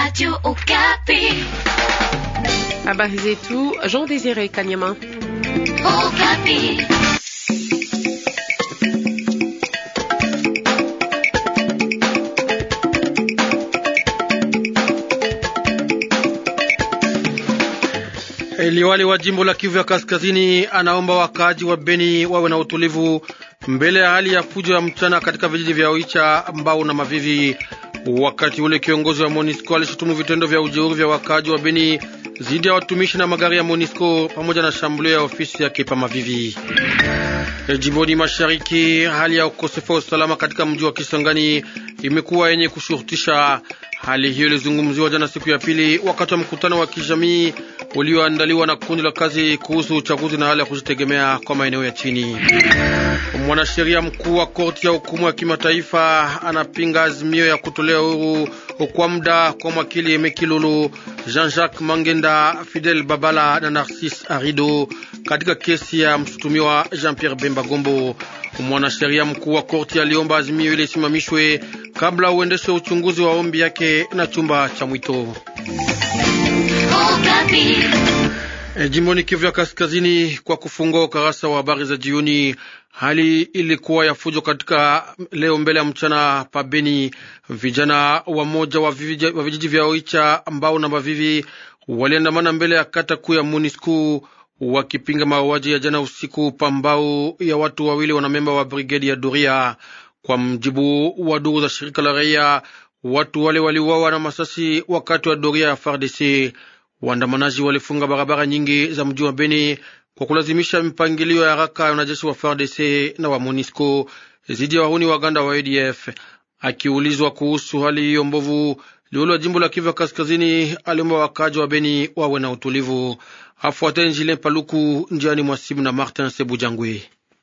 Radio Okapi. Habari zetu Jean Désiré Kanyama. Okapi. Liwali wa jimbo la Kivu ya Kaskazini anaomba wakaaji wa Beni wawe na utulivu mbele ya hali ya fujo ya mchana katika vijiji vya Oicha, Mbau na Mavivi. Wakati ule kiongozi wa Monisco alishutumu vitendo vya ujeuri vya wakaaji wa Beni dhidi ya watumishi na magari ya Monisco pamoja na shambulio ya ofisi yake pa Mavivi. E, jimboni mashariki, hali ya ukosefu wa usalama katika mji wa Kisangani imekuwa yenye kushurutisha. Hali hiyo ilizungumziwa jana siku ya pili wakati wa mkutano wa kijamii ulioandaliwa na kundi la kazi kuhusu uchaguzi na hali ya kujitegemea kwa maeneo ya chini. Mwanasheria mkuu wa korti ya hukumu ya kimataifa anapinga azimio ya kutolea uhuru kwa muda kwa mwakili Mekilulu, Jean-Jacques Mangenda, Fidel Babala na Narcisse Arido katika kesi ya mshutumiwa Jean-Pierre Bemba Gombo. Mwanasheria mkuu wa korti aliomba azimio ile isimamishwe kabla uendeshe uchunguzi wa ombi yake na chumba cha mwito. E, jimboni Kivu ya Kaskazini, kwa kufungua ukarasa wa habari za jioni, hali ilikuwa ya fujo katika leo mbele ya mchana pabeni. Vijana wamoja wa vijiji vya Oicha, Mbao na Mavivi waliandamana mbele ya kata kuu ya Monisco wakipinga mauaji ya jana usiku pambao ya watu wawili wanamemba wa brigedi ya Doria. Kwa mjibu wa duru za shirika la raia, watu wale waliuawa na masasi wakati wa doria ya FARDC. Waandamanaji walifunga barabara nyingi za mji wa Beni kwa kulazimisha mpangilio ya haraka ya wanajeshi wa FARDC na wa MONUSCO dhidi ya wahuni waganda wa ADF. Akiulizwa kuhusu hali hiyo mbovu, liwali wa jimbo la Kivu ya Kaskazini aliomba wakaji wa Beni wawe na utulivu. Afuateni Njile Paluku njiani mwa simu na Martin Sebujangwe.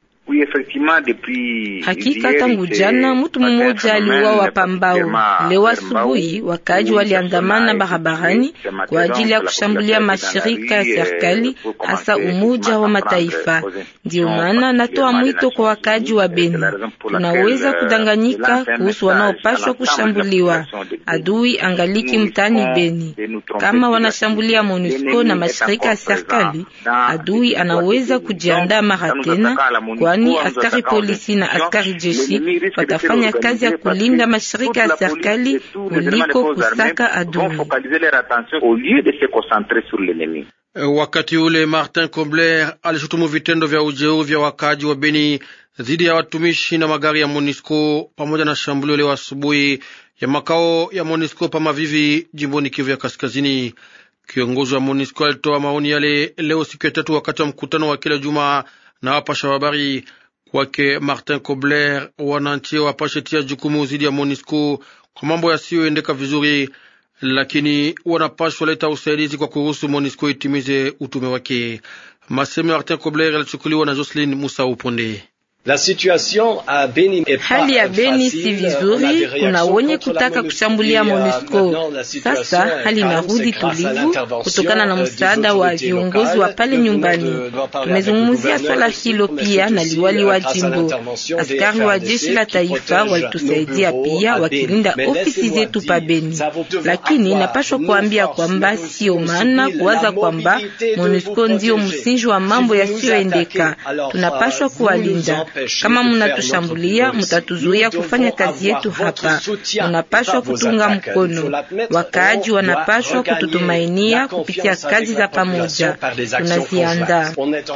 Hakika tangu jana mtu mmoja aliuawa pambao. Leo asubuhi wakaaji waliandamana barabarani kwa ajili ya kushambulia mashirika ya serikali, hasa Umoja wa Mataifa. Ndio maana natoa mwito kwa wakaaji wa Beni, tunaweza kudanganyika kuhusu wanaopashwa kushambuliwa. Adui angaliki mtaani Beni. Kama wanashambulia MONUSCO na mashirika ya serikali, adui anaweza kujiandaa mara tena, kwani askari polisi na askari jeshi watafanya kazi ya kulinda mashirika ya serikali kuliko kusaka adui. Wakati ule Martin Kobler alishutumu vitendo vya ujeuri vya wakaaji wa Beni dhidi ya watumishi na magari ya Monisco pamoja na shambulio leo asubuhi ya makao ya Monisco pa Mavivi, jimboni Kivu ya Kaskazini. Kiongozi wa Monisco alitoa maoni yale leo siku ya tatu wakati wa mkutano wa kila juma na wapasha habari. Kwake Martin Kobler, wananchi wapashe tia jukumu zidi ya Monisco kwa mambo yasiyoendeka vizuri, lakini wanapashwa leta usaidizi kwa kuruhusu Monisco itimize utume wake. Maseme Martin Kobler yalichukuliwa na Jocelyn Musa Uponde. La situation a Beni hali ya Beni si vizuri, kuna wenye kutaka kushambulia MONUSCO. Sasa hali inarudi tulivu kutokana na msaada wa viongozi wa pale nyumbani. Tumezungumzia swala hilo pia na liwali wa jimbo. Askari wa jeshi la taifa walitusaidia pia wakilinda ofisi zetu pa Beni, lakini napashwa kuambia kwamba sio maana kuwaza kwamba MONUSCO ndio msingi wa mambo yasiyoendeka. Tunapashwa kuwalinda kama munatushambulia, mutatuzuia kufanya kazi yetu hapa. Munapashwa kutunga mkono, wakaaji wanapashwa kututumainia kupitia kazi za pamoja tunaziandaa.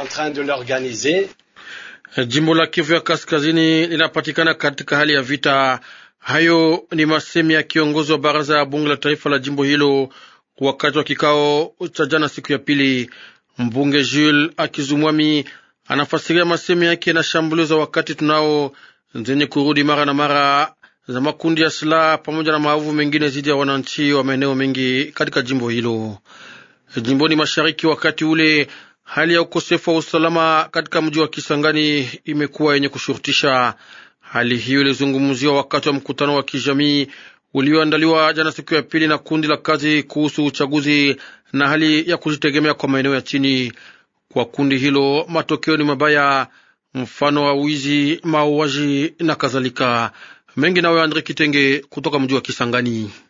Jimbo la Kivu ya Kaskazini linapatikana katika hali ya vita. Hayo ni masemi ya kiongozi wa baraza ya bunge la taifa la jimbo hilo wakati wa kikao cha jana siku ya pili. Mbunge Jules Akizumwami anafasiria masemi yake na shambulio za wakati tunao zenye kurudi mara na mara za makundi ya silaha pamoja na maovu mengine dhidi ya wananchi wa maeneo mengi katika jimbo hilo. Jimboni mashariki, wakati ule hali ya ukosefu wa usalama katika mji wa Kisangani imekuwa yenye kushurutisha. Hali hiyo ilizungumziwa wakati wa mkutano wa kijamii ulioandaliwa jana siku ya pili na kundi la kazi kuhusu uchaguzi na hali ya kujitegemea kwa maeneo ya chini. Kwa kundi hilo matokeo ni mabaya, mfano wa wizi, mauaji na kadhalika mengi. Nawe Andre Kitenge kutoka mji wa Kisangani.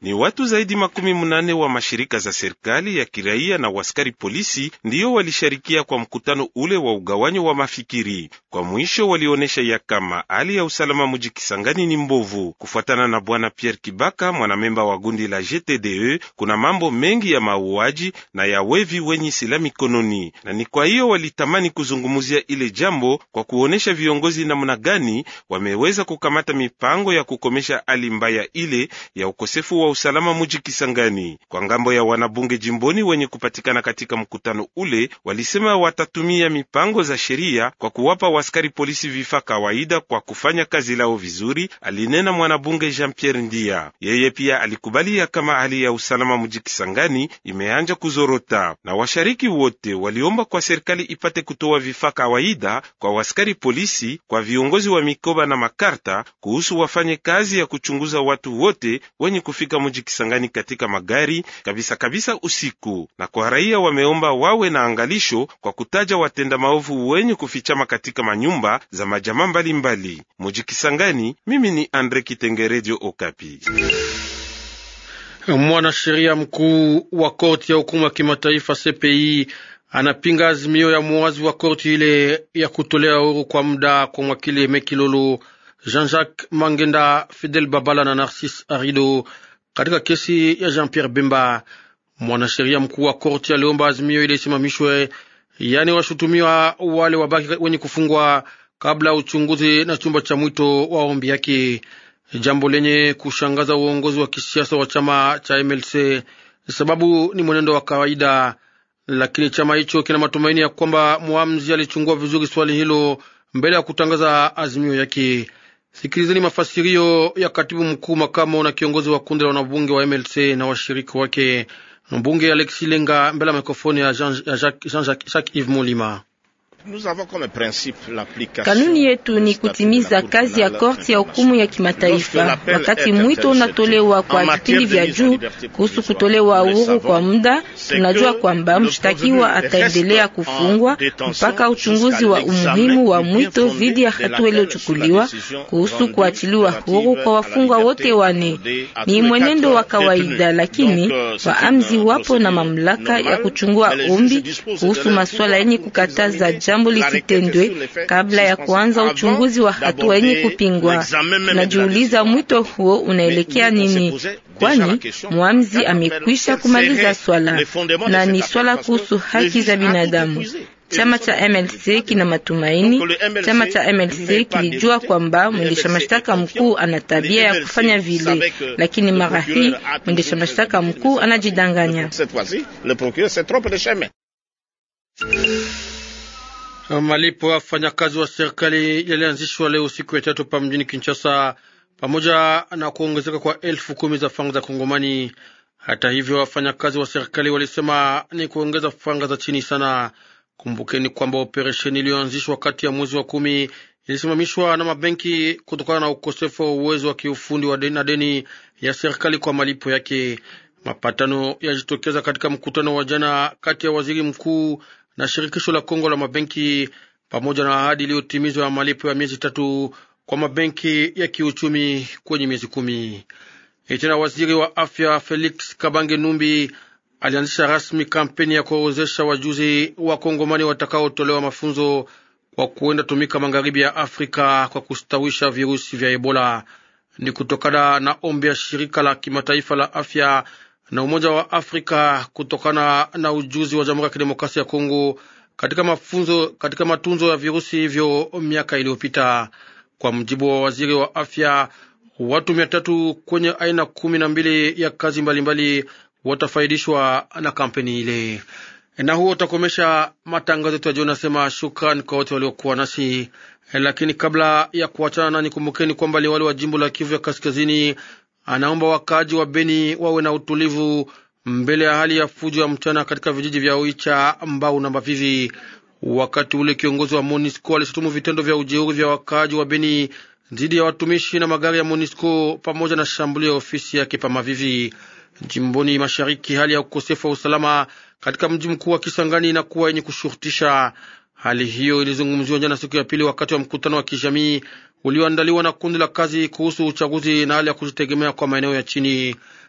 Ni watu zaidi makumi munane wa mashirika za serikali ya kiraia na waskari polisi ndiyo walisharikia kwa mkutano ule wa ugawanyo wa mafikiri. Kwa mwisho, walionyesha ya kama hali ya usalama muji Kisangani ni mbovu. Kufuatana na bwana Pierre Kibaka, mwanamemba wa gundi la GTDE, kuna mambo mengi ya mauaji na ya wevi wenye silaha mikononi, na ni kwa hiyo walitamani kuzungumzia ile jambo kwa kuonesha viongozi namna gani wameweza kukamata mipango ya kukomesha hali mbaya ile ya ukosefu wa usalama muji Kisangani. Kwa ngambo ya wanabunge jimboni wenye kupatikana katika mkutano ule, walisema watatumia mipango za sheria kwa kuwapa waskari polisi vifaa kawaida kwa kufanya kazi lao vizuri, alinena mwanabunge Jean Pierre Ndia. Yeye pia alikubalia kama hali ya usalama muji Kisangani imeanja kuzorota, na washariki wote waliomba kwa serikali ipate kutoa vifaa kawaida kwa waskari polisi, kwa viongozi wa mikoba na makarta kuhusu wafanye kazi ya kuchunguza watu wote wenye kufika muji Kisangani katika magari kabisa kabisa usiku, na kwa raia wameomba wawe na angalisho kwa kutaja watenda maovu wenye kufichama katika manyumba za majamaa mbalimbali muji Kisangani. Mimi ni Andre Kitengerejo, Okapi. Mwanasheria mkuu wa korti ya hukumu ya kimataifa CPI anapinga azimio ya muwazi wa korti ile ya kutolea uhuru kwa muda kwa mwakili Mekilolo Jean-Jacques Mangenda, Fidel Babala na Narcisse Arido katika kesi ya Jean-Pierre Bemba. Mwanasheria mkuu wa korti aliomba azimio ile isimamishwe, yaani washutumiwa wale wabaki wenye kufungwa kabla ya uchunguzi na chumba cha mwito wa ombi yake, jambo lenye kushangaza uongozi wa kisiasa wa chama cha MLC sababu ni mwenendo wa kawaida, lakini chama hicho kina matumaini ya kwamba mwamzi alichungua vizuri swali hilo mbele ya kutangaza azimio yake. Sikilizeni mafasirio ya katibu mkuu makamo na kiongozi wa kundi la wanabunge wa MLC na washirika wake, mbunge Alexis Lenga, mbele ya mikrofoni ya Jean-Jacques Yves Molima. Kanuni yetu ni kutimiza kazi ya korti ya hukumu ya kimataifa. Wakati mwito unatolewa kwa vipindi vya juu kuhusu kutolewa uhuru kwa muda, tunajua kwamba mshtakiwa ataendelea kufungwa mpaka uchunguzi wa umuhimu wa mwito dhidi ya hatua iliyochukuliwa kuhusu kuachiliwa huru kwa wafungwa wote wane. Ni mwenendo wa kawaida, lakini waamzi wapo na mamlaka ya kuchungua ombi kuhusu masuala yenye kukataza jambo lisitendwe kabla ya kuanza uchunguzi wa hatua yenye kupingwa. Tunajiuliza mwito huo unaelekea nini? Kwani mwamzi amekwisha kumaliza swala na ni swala kuhusu haki za binadamu. Chama cha MLC kina matumaini. Chama cha MLC kilijua kwamba mwendesha mashtaka mkuu ana tabia ya kufanya vile, lakini mara hii mwendesha mashtaka mkuu anajidanganya. Malipo ya wafanyakazi wa serikali yalianzishwa leo siku ya tatu pa mjini Kinshasa, pamoja na kuongezeka kwa elfu kumi za fanga za Kongomani. Hata hivyo, wafanyakazi wa serikali walisema ni kuongeza fanga za chini sana. Kumbukeni kwamba operesheni iliyoanzishwa kati ya mwezi wa kumi ilisimamishwa na mabenki kutokana na ukosefu wa uwezo wa kiufundi wa deni na deni ya serikali kwa malipo yake. Mapatano yajitokeza katika mkutano wa jana kati ya waziri mkuu na shirikisho la Kongo la mabenki pamoja na ahadi iliyotimizwa ya malipo ya miezi tatu kwa mabenki ya kiuchumi kwenye miezi kumi. Tena waziri wa afya Felix Kabange Numbi alianzisha rasmi kampeni ya kuorozesha wajuzi wa Kongomani watakaotolewa mafunzo kwa kuenda tumika magharibi ya Afrika kwa kustawisha virusi vya Ebola. Ni kutokana na ombi ya shirika la kimataifa la afya na Umoja wa Afrika kutokana na ujuzi wa Jamhuri ya Kidemokrasia ya Kongo katika mafunzo katika matunzo ya virusi hivyo miaka iliyopita. Kwa mjibu wa waziri wa afya, watu mia tatu kwenye aina kumi na mbili ya kazi mbalimbali mbali watafaidishwa na kampeni ile. Na huo utakomesha matangazo yetu ya jioni. Nasema shukran kwa wote waliokuwa nasi, lakini kabla ya kuachana nanyi, kumbukeni kwamba liwali wa jimbo la Kivu ya Kaskazini anaomba wakaaji wa Beni wawe na utulivu mbele ya hali ya fujo ya mchana katika vijiji vya Oicha, Mbau na Mavivi. Wakati ule kiongozi wa MONUSCO alishutumu vitendo vya ujeuri vya wakaaji wa Beni dhidi ya watumishi na magari ya MONUSCO pamoja na shambulio ya ofisi yake pa Mavivi. Jimboni mashariki, hali ya ukosefu wa usalama katika mji mkuu wa Kisangani inakuwa yenye kushurutisha. Hali hiyo ilizungumziwa jana siku ya pili wakati wa mkutano wa kijamii ulioandaliwa na kundi la kazi kuhusu uchaguzi na hali ya kujitegemea kwa maeneo ya chini.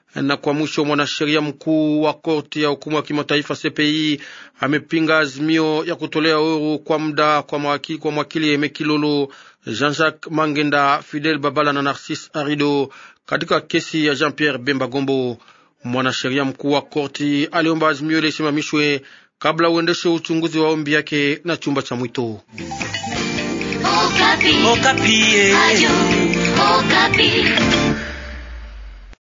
Na kwa mwisho, mwanasheria mkuu wa korti ya hukumu ya kimataifa CPI amepinga azimio ya kutolea uhuru kwa muda kwa mwakili, kwa mwakili Eme Kilolo, Jean-Jacques Mangenda, Fidel Babala na Narcisse Arido katika kesi ya Jean-Pierre Bemba Gombo. Mwanasheria mkuu wa korti aliomba azimio ile isimamishwe kabla uendeshe uchunguzi wa ombi yake na chumba cha mwito. Okapi. Okapi. Ayu, Okapi.